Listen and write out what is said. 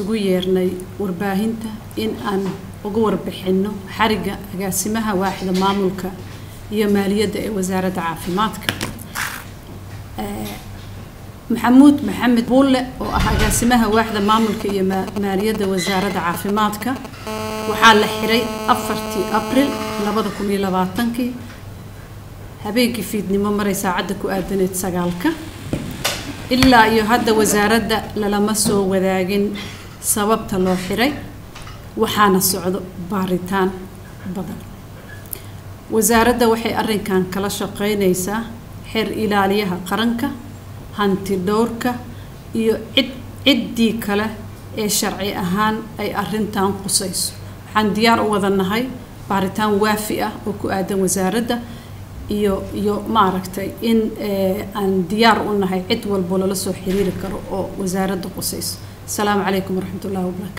isugu yeernay warbaahinta in aan uga warbixinno xariga agaasimaha waaxda maamulka iyo maaliyadda ee wasaaradda caafimaadka maxamuud maxamed buulle oo ah agaasimaha waaxda maamulka iyo maaliyadda wasaaradda caafimaadka waxaa la xiray afartii abril labada kun iyo labaatankii habeenkii fiidnimo maray saacadda ku aadaneed sagaalka ilaa iyo hadda wasaaradda lalama soo wadaagin sababta loo xiray waxaana socdo baaritaan badan wasaaradda waxay arrinkan kala shaqeynaysaa xeer ilaaliyaha qaranka hanti dhowrka iyo cid ciddii kale ee sharci ahaan ay arrintan qusayso waxaan diyaar u wada nahay baaritaan waafi ah oo ku aadan wasaaradda iyo iyo maaragtay in aan diyaar u nahay cid walbo lala soo xiriiri karo oo wasaaradda qusayso asalaamu calaykum waraxmat ullahi wabarakatu